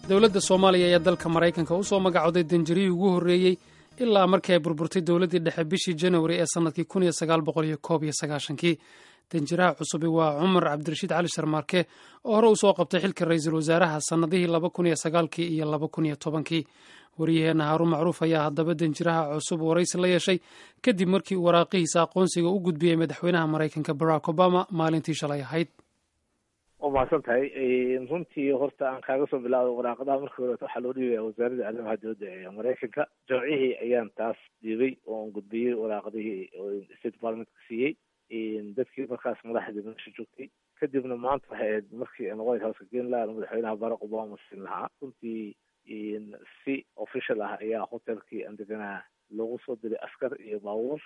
dowladda soomaaliya ayaa dalka maraykanka u soo magacooday danjarihii ugu horreeyey ilaa markii ay burburtay dowladdii dhexe bishii janwari ee sannadkii kun iyo sagaal boqol iyo koob iyo sagaashankii danjiraha cusubi waa cumar cabdirashiid cali sharmaarke oo hore uu soo qabtay xilka ra-iisul wasaaraha sannadihii laba kun iyo sagaalkii iyo laba kun iyo tobankii wariyaheenna haaruun macruuf ayaa haddaba danjiraha cusub waraysi la yeeshay kadib markii uu waraaqihiisa aqoonsiga u gudbiyey madaxweynaha maraykanka barack obama maalintii shalay ahayd waa mahadsan tahay runtii horta aan kaaga soo bilaabo waraaqadaha markii horeeto waxaa loo dhiibaya wasaaradda arrimaha dibadda ee maraykanka jamcihii ayaan taas dhiibay oo aan gudbiyey waraaqadihii state departmentka siiyey dadkii markaas madaxdii meesha joogtay kadibna maanta waxay ahayd markii aan white houseka geen lahaa madaxweynaha barack obama siin lahaa runtii si official ah ayaa hotelkii aan deganaa loogu soo diray askar iyo baabuur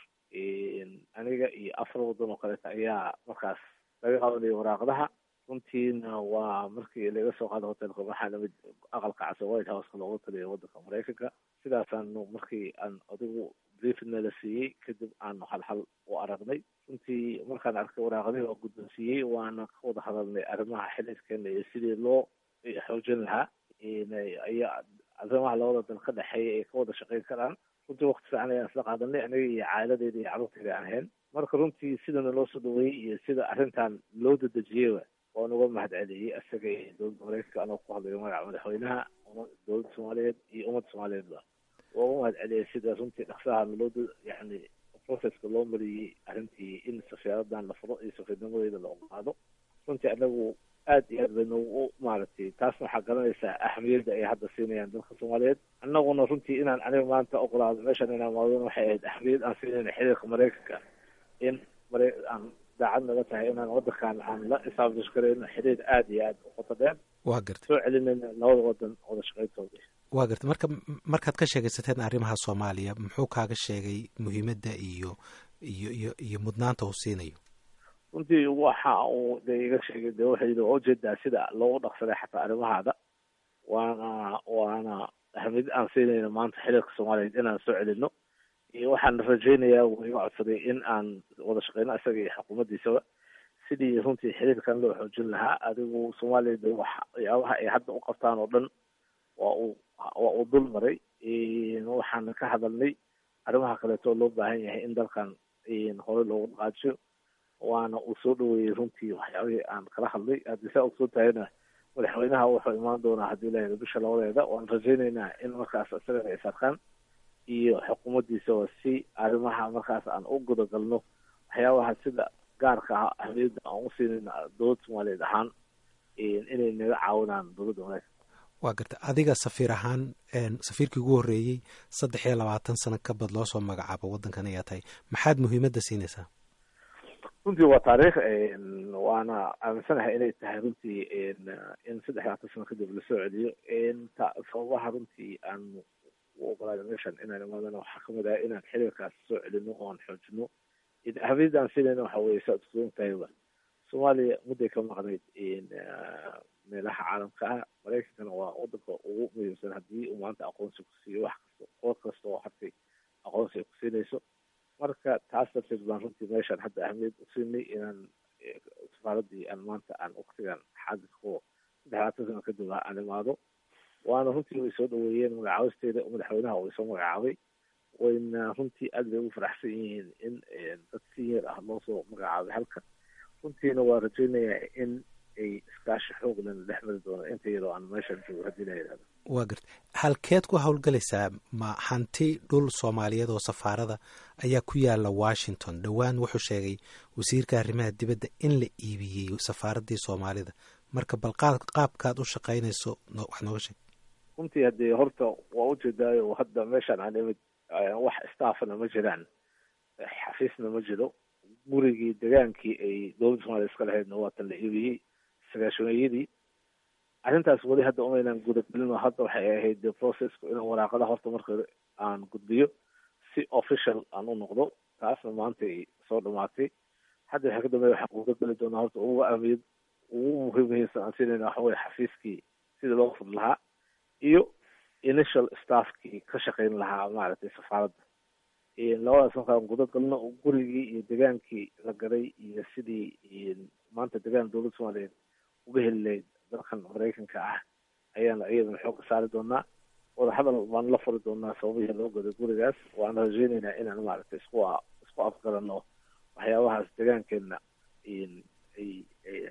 aniga iyo afar waddan oo kaleeta ayaa markaas laga qabanayay waraaqadaha runtiina waa markii laga soo qaada hotelka waxaa lamid aqalka cas oo white houseka loogu taliya waddanka maraykanka sidaasaanu markii aan adigu briefna la siiyey kadib aanu halhal u aragnay runtii markaan arkay waraaqadihii oo guddoonsiiyey waana ka wada hadalnay arrimaha xiliidkeena iyo sidii loo xoojin lahaa ayaa arrimaha labada dal ka dhexeeya ay ka wada shaqeyn karaan runtii wakti fiican ayaan isla qaadanay aniga iyo caailadeeda iyo carruurteeda aan ahayn marka runtii sidana loo soo dhaweeyey iyo sida arrintan loo dadejiyeyba waan uga mahad celiyey isaga iyo dowladda maraykanka anoo ku hadlayo magaca madaxweynaha dowladda soomaaliyeed iyo ummadda soomaaliyeedba waa uga mahad celiyey sida runtii dhaqsaha loo yani processka loo mariyey arrintii in safiiradan la furo iyo safiirnimadeeda la ogaado runtii anagu aad iyo aad bay noogu maaragtay taasna waxaa garanaysaa ahmiyadda ay hadda siinayaan dalka soomaaliyeed annaguna runtii inaan aniga maanta ogolaado meeshan inaan maadona waxay ahayd ahmiyad aan siinayna xiriirka maraykanka in mara aan daacad naga tahay inaan waddankan aan la establish garayno xiriir aada iyo aada u qoto dheer waa garta soo celinayna labada wadan wada shaqeyntooda waa garta marka markaad ka sheegaysateen arrimaha soomaaliya muxuu kaaga sheegay muhiimadda iyo iyo iyo iyo mudnaanta uu siinayo runtii waxa uu de iga sheegay de waxay yidhi waa ujeedaa sida loogu dhaqsaday xataa arrimahaada waana waana ahmiyad aan siinayna maanta xiriirka soomaaliyeed inaan soo celino iyo waxaan rajaynayaa wuu iga codsaday in aan wada shaqeyno isaga iyo xukuumaddiisaba sidii runtii xiriirkan loo xoojin lahaa adigu soomaaliya de waxyaabaha ay hadda u qabtaan oo dhan waa uu waa uu dul maray waxaan ka hadalnay arrimaha kaleeto oo loo baahan yahay in dalkan hore loogu dhaqaajiyo waana uu soo dhaweeyey runtii waxyaabihii aan kala hadlay haddii saa ogsoon tahayna madaxweynaha wuxuu imaan doonaa haddii la bisha labadeeda waan rajaynaynaa in markaas isagana ay sarkaan iyo xukuumaddiisaba si arrimaha markaas aan u gudagalno waxyaabaha sida gaarka ah ahmiyadda aan u siinayna dowladda soomaaliyeed ahaan inay naga caawinaan dowladda maraykanka waa garta adiga safiir ahaan safiirkii ugu horreeyey saddex iyo labaatan sano ka bad loo soo magacaabo waddankan ayaa tahay maxaad muhiimadda siinaysaa runtii waa taariikh waana aaminsanahay inay tahay runtii in saddex labaatan sano kadib lasoo celiyo sababaha runtii aan u ogolaada meeshan inaan imaadana waxaa kamid ah inaan xiriirkaas soo celino oo aan xoojino ahmiyadda aan siinayna waxa weye saa udsoon tahayba soomaaliya mudday ka maqnayd meelaha caalamka ah maraykankana waa wadanka ugu muhiimsan haddii uu maanta aqoonsi ku siiyo wax kasta qoor kasta oo hartay aqoonsi ay ku siinayso marka taas darteed baan runtii meeshaan hadda ahmiyad u siinay inaan safaaradii aan maanta aan waktigan xaadirko saddex labaatan sano kadib ah aan imaado waana runtii way soo dhaweeyeen magacaabisteeda madaxweynaha way soo magacaabay wayna runtii aad bay ugu faraxsan yihiin in dad senior ah loo soo magacaabay halkan runtiina waa rajaynayaa in ay iskaashi xoog lena dhex mari doono inta iyadoo aan meeshan joogo haddii la yidhahdo waa garta halkeed ku howlgalaysaa ma hanti dhul soomaaliyeed oo safaarada ayaa ku yaala washington dhowaan wuxuu sheegay wasiirka arrimaha dibadda in la iibiyey safaaraddii soomaalida marka bal qaabkaad u shaqaynayso wax nooga sheeg runtii haddee horta waa ujeedaayo hadda meeshaan aan imid wax staffna ma jiraan xafiisna ma jiro gurigii degaankii ay dowladda soomaliya iska lahaydna waatan la iibiyey sagaashameeyadii arrintaas weli hadda umaynan gudagelin hadda waxay ahayd de processku inaan waraaqadaha horta marka aan gudbiyo si official aan u noqdo taasna maanta ay soo dhamaatay hadda waxaa ka dambeeya waxaan gudageli doonaa horta ugu ahmiyad ugu muhiim muhiimsan aan siinayna waxa weye xafiiskii sidii loo furi lahaa iyo initial staffkii ka shaqayn lahaa maaragtay safaaradda labadaas markaan gudagalno gurigii iyo degaankii la garay iyo sidii maanta degaan dowladda soomaaliyeed uga heli lahayd dalkan maraykanka ah ayaana iyadana xoogka saari doonaa wadahadal baan la furi doonaa sababihii loo goday gurigaas waan rajeyneynaa inaan maaragtay isku isku afgarano waxyaabahaas degaankeena ay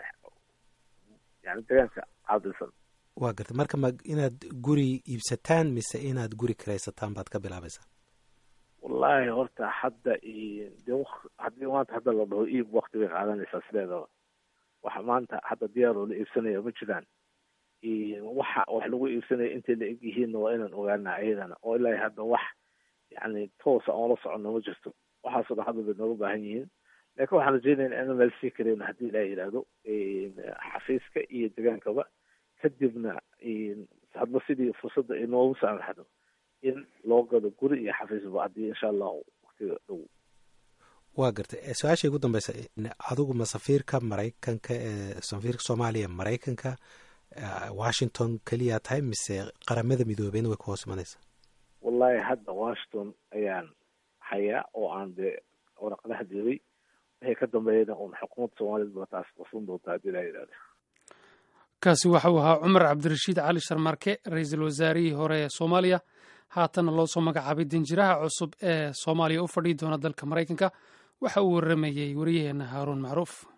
yani degaanka caadilsan waa garta marka ma inaad guri iibsataan mise inaad guri kiraysataan baad ka bilaabaysaa wallaahi horta hadda de haddii maanta hadda la dhaho iib wakti bay qaadanaysaa sideedaba waxa maanta hadda diyaaroo la iibsanaya ma jiraan waxa wax lagu iibsanaya intay la eg yihiinna waa inaan ogaanaa iyadana oo ilaahi hadda wax yani toosa oon la soconno ma jirto waxaasoo dhan hadda bay nooga baahan yihiin laakiin waxaan rajeynaynaa inaan meel sii karayno haddii ilaah yidhaahdo xafiiska iyo degaankaba kadibna hadba sidii fursadda ay noogu saamaxdo in loo gado guri iyo xafiisba haddii insha allahu waktiga dhow waa gartay su-aasha ugu dambeysa adigu ma safiirka maraykanka ee safiirka soomaaliya maraykanka washington keliyaa tahay mise qaramada midoobeyna way ku hoos imanaysaa wallahi hadda washington ayaan hayaa oo aan dee waraqadaha diibay waxay ka dambeeyana uun xukuumadda soomaaliyad ba taas qasan doontaa haddii laa yidhahdo kaasi waxa uu ahaa cumar cabdirashiid cali sharmarke ra-iisul wasaarihii hore ee soomaaliya haatanna loo soo magacaabay danjiraha cusub ee soomaaliya u fadhiyi doona dalka maraykanka waxa uu warramayey wariyaheenna haaruun macruuf